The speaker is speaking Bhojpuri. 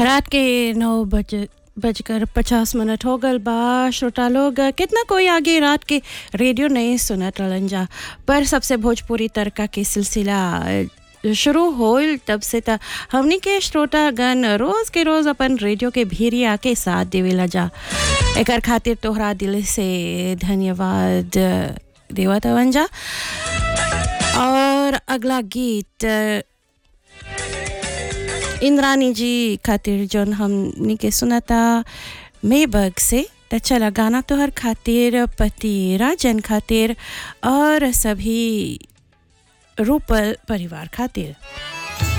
रात के नौ बज बजकर पचास मिनट हो गल बा श्रोता लोग कितना कोई आगे रात के रेडियो नहीं सुनत रहलन जा पर सबसे भोजपुरी तड़का के सिलसिला शुरू होल तब से त हमनी के श्रोतागण रोज के रोज अपन रेडियो के भीरिया के साथ देवेला जा एकर खातिर तोहरा दिल से धन्यवाद देवत हवन जा और अगला गीत इंद्रानी जी खातिर जौन हमनी के सुनता मेबग से त चला गाना तोहर खातिर पति राजन खातिर और सभी रूपल परिवार खातिर